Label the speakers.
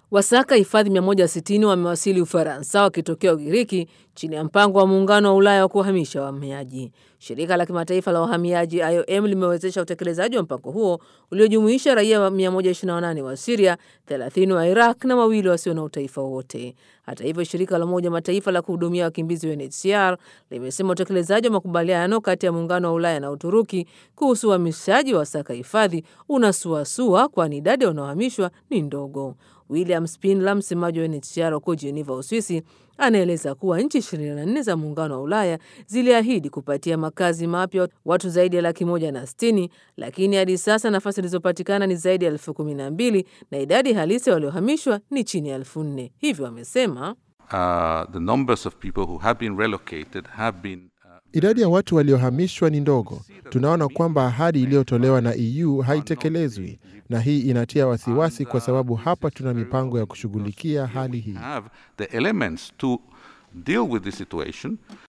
Speaker 1: Wasaka hifadhi 160 wamewasili Ufaransa wakitokea Ugiriki chini ya mpango wa muungano wa Ulaya wa kuhamisha wahamiaji. Shirika la kimataifa la wahamiaji IOM limewezesha utekelezaji wa mpango huo uliojumuisha raia wa 128 wa Siria, 30 wa Iraq na wawili wasio na utaifa wote. Hata hivyo, shirika la Umoja Mataifa la kuhudumia wakimbizi UNHCR limesema utekelezaji wa makubaliano kati ya muungano wa Ulaya na Uturuki kuhusu uhamishaji wa wasaka hifadhi unasuasua, kwani idadi ya wanaohamishwa ni ndogo. William Spindler, msemaji wa UNHCR huko Geneva, Uswisi, anaeleza kuwa nchi 24 za muungano wa Ulaya ziliahidi kupatia makazi mapya watu zaidi ya laki moja na sitini, lakini hadi sasa nafasi zilizopatikana ni zaidi ya elfu kumi na mbili na idadi halisi waliohamishwa ni chini ya elfu nne. Hivyo amesema
Speaker 2: Uh, the numbers of people who have been relocated have been uh,
Speaker 3: Idadi ya watu waliohamishwa ni ndogo. Tunaona kwamba ahadi iliyotolewa na EU haitekelezwi, na hii inatia wasiwasi, kwa sababu hapa tuna mipango ya kushughulikia hali hii.
Speaker 2: have the elements to deal with the situation